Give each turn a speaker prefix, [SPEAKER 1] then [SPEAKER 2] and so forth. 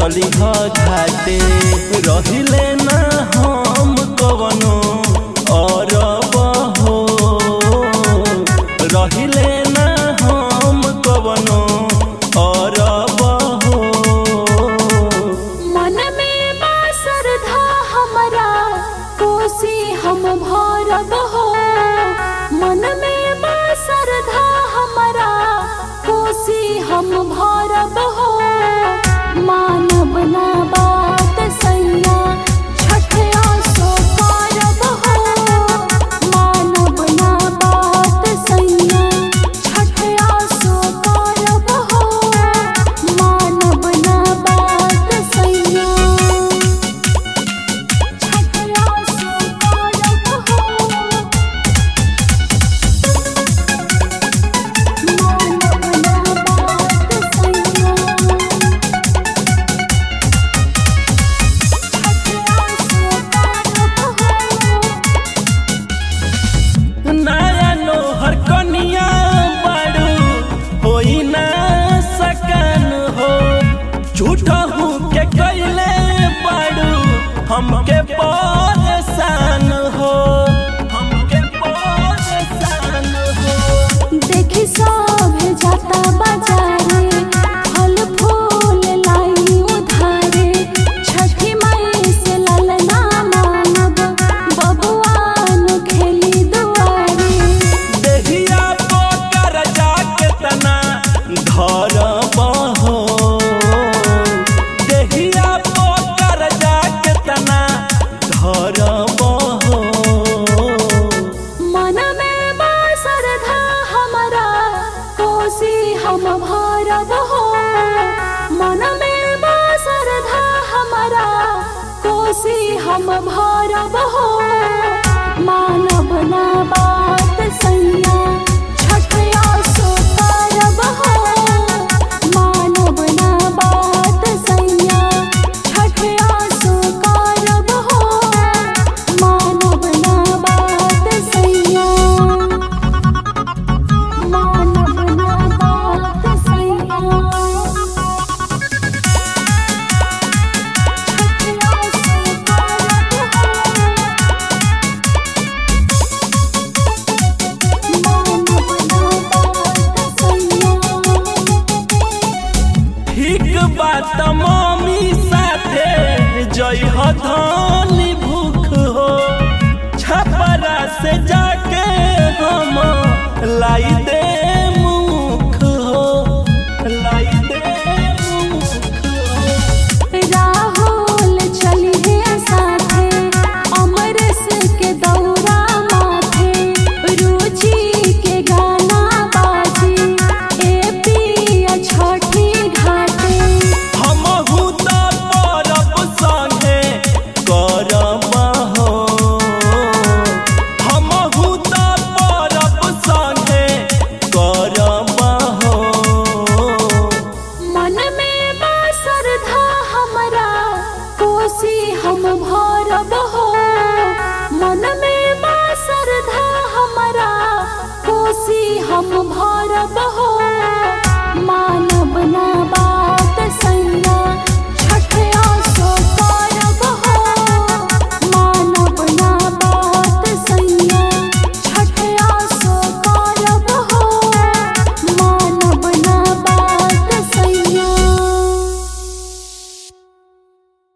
[SPEAKER 1] चली ह घाटे रहिले ना हम कवनो और बहो रहिले ना हम कवनो और बहो
[SPEAKER 2] मन में बा श्रद्धा हमरा कोसी हम भरब हो मन में बा श्रद्धा हमरा कोसी हम भरब हो मानब ना बात सैया छठ आसो करब हो मानब ना बात सैया छठ आसो करब हो मानब ना बात सैया छठ आसो करब हो मानब ना बात सैया
[SPEAKER 1] नया नोहर कनिया बाड़ू होई ना सकन हो झूठा हूँ के कैले बाड़ू हमके परेशान हो हमके परेशान हो
[SPEAKER 2] देखी सब जाता बाजारे फल फूल लाई उधारे छठी माई से ललना मांगब बबुआन खेली दुआरे
[SPEAKER 1] देहिया पोकर जाके तना धर बहो देहिया पोकर जाके तना धर बहो
[SPEAKER 2] मन में बा श्रद्धा हमरा कोसी हम भरब हो मन में बा श्रद्धा हमरा कोसी हम भरब हो मानब ना बात सैया छठ आसो करब हो मानब ना बात सैया छठ आसो करब हो मानब ना बात सैया मानब ना बात सैया छठ आसो करब हो मानब ना बात सैया
[SPEAKER 1] ठीक बात मम्मी साथे जय हो धनी भूख हो छपरा से जाके हम लाई दे मुख हो लाई दे मुख हो
[SPEAKER 2] राहुल चली है साथे अमरस के दौरा माथे रुचि के गाना बाजे ए पिया छठी घाटे
[SPEAKER 1] हमहू त परब संगे करब हो हमहू त परब संगे करब हो
[SPEAKER 2] मन में बा श्रद्धा हमरा कोसी हम भरब हो